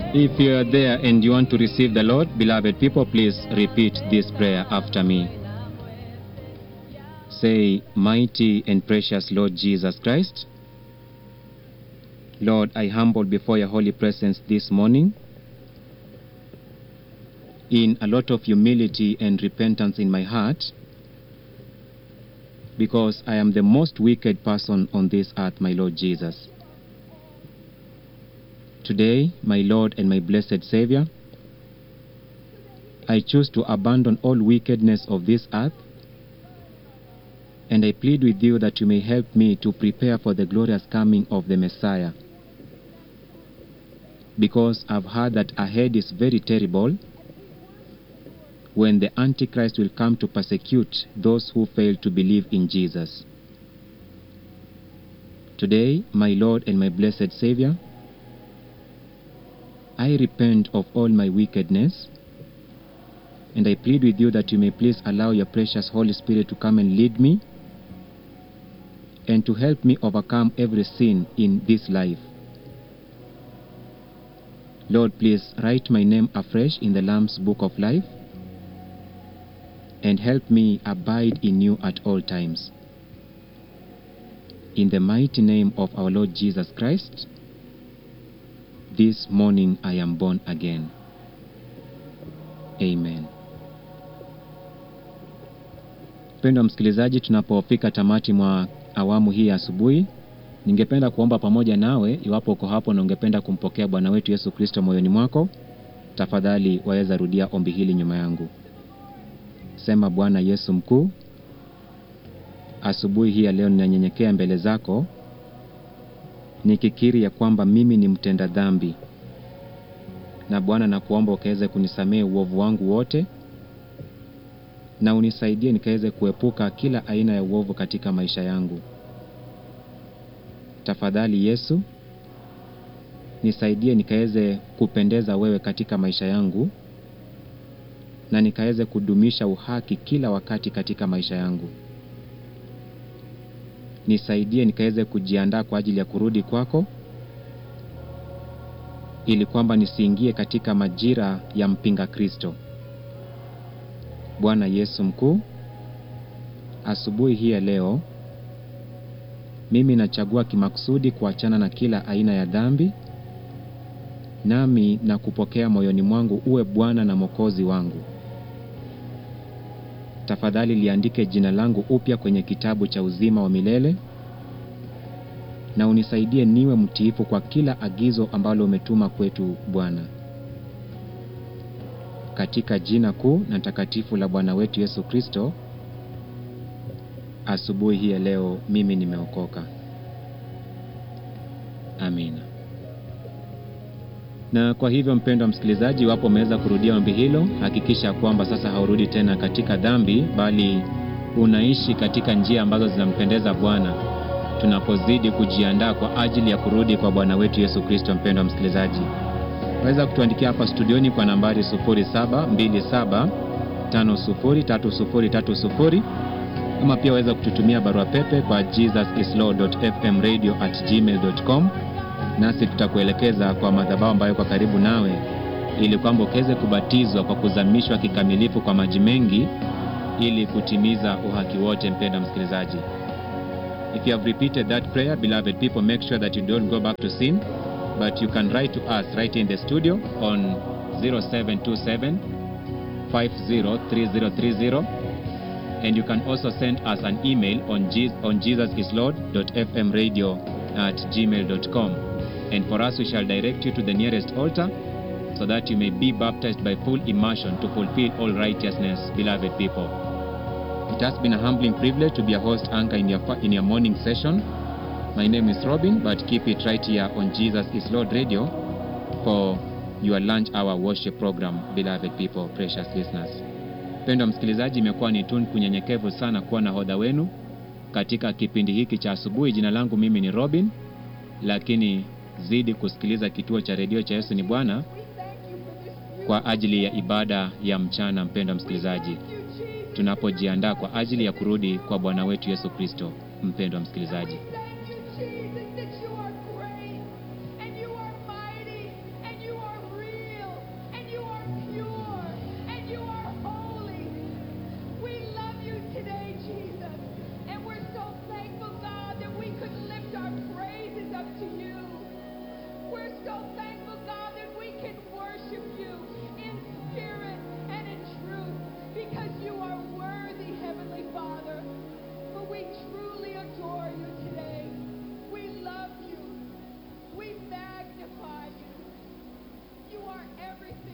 If you are there and you want to receive the Lord, beloved people, please repeat this prayer after me. Say, Mighty and precious Lord Jesus Christ, Lord, I humble before your holy presence this morning in a lot of humility and repentance in my heart because I am the most wicked person on this earth, my Lord Jesus. Today, my Lord and my blessed Savior, I choose to abandon all wickedness of this earth and I plead with you that you may help me to prepare for the glorious coming of the Messiah. Because I've heard that ahead is very terrible when the Antichrist will come to persecute those who fail to believe in Jesus. Today, my Lord and my blessed Savior, I repent of all my wickedness and I plead with you that you may please allow your precious Holy Spirit to come and lead me and to help me overcome every sin in this life. Lord, please write my name afresh in the Lamb's Book of Life and help me abide in you at all times. In the mighty name of our Lord Jesus Christ, this morning I am born again. Amen. Mpendwa msikilizaji, tunapofika tamati mwa awamu hii ya asubuhi, ningependa kuomba pamoja nawe. Iwapo uko hapo na ungependa kumpokea Bwana wetu Yesu Kristo moyoni mwako, tafadhali waweza rudia ombi hili nyuma yangu. Sema: Bwana Yesu mkuu, asubuhi hii ya leo ninanyenyekea mbele zako nikikiri ya kwamba mimi ni mtenda dhambi, na Bwana nakuomba ukaweze kunisamehe uovu wangu wote na unisaidie nikaweze kuepuka kila aina ya uovu katika maisha yangu. Tafadhali Yesu, nisaidie nikaweze kupendeza wewe katika maisha yangu na nikaweze kudumisha uhaki kila wakati katika maisha yangu. Nisaidie nikaweze kujiandaa kwa ajili ya kurudi kwako, ili kwamba nisiingie katika majira ya mpinga Kristo. Bwana Yesu mkuu, asubuhi hii ya leo mimi nachagua kimakusudi kuachana na kila aina ya dhambi, nami na kupokea moyoni mwangu uwe Bwana na Mwokozi wangu. Tafadhali liandike jina langu upya kwenye kitabu cha uzima wa milele na unisaidie niwe mtiifu kwa kila agizo ambalo umetuma kwetu Bwana. Katika jina kuu na takatifu la Bwana wetu Yesu Kristo, asubuhi hii ya leo mimi nimeokoka. Amina. Na kwa hivyo, mpendwa msikilizaji, iwapo umeweza kurudia ombi hilo, hakikisha kwamba sasa haurudi tena katika dhambi, bali unaishi katika njia ambazo zinampendeza Bwana, tunapozidi kujiandaa kwa ajili ya kurudi kwa Bwana wetu Yesu Kristo. Mpendwa msikilizaji, waweza kutuandikia hapa studioni kwa nambari 0727503030 ama pia waweza kututumia barua pepe kwa jesusislaw.fmradio@gmail.com nasi tutakuelekeza kwa madhabahu ambayo kwa karibu nawe, ili kwamba ukaweze kubatizwa kwa kuzamishwa kikamilifu kwa maji mengi, ili kutimiza uhaki wote. Mpendwa msikilizaji, if you have repeated that prayer, beloved people, make sure that you don't go back to sin but you can write to us right in the studio on 0727 503030 and you can also send us an email on, Je- on jesusislord.fmradio at gmail.com and for us we shall direct you to the nearest altar so that you may be baptized by full immersion to fulfill all righteousness beloved people it has been a humbling privilege to be a host anchor in your, fa- in your morning session my name is Robin, but keep it right here on Jesus is Lord Radio for your lunch hour worship program, beloved people, precious listeners. Mpendwa msikilizaji, imekuwa ni tunu kunyenyekevu sana kuwa na hodha wenu katika kipindi hiki cha asubuhi. Jina langu mimi ni Robin, lakini zidi kusikiliza kituo cha redio cha Yesu ni Bwana kwa ajili ya ibada ya mchana. Mpendwa msikilizaji, tunapojiandaa kwa ajili ya kurudi kwa Bwana wetu Yesu Kristo. Mpendwa msikilizaji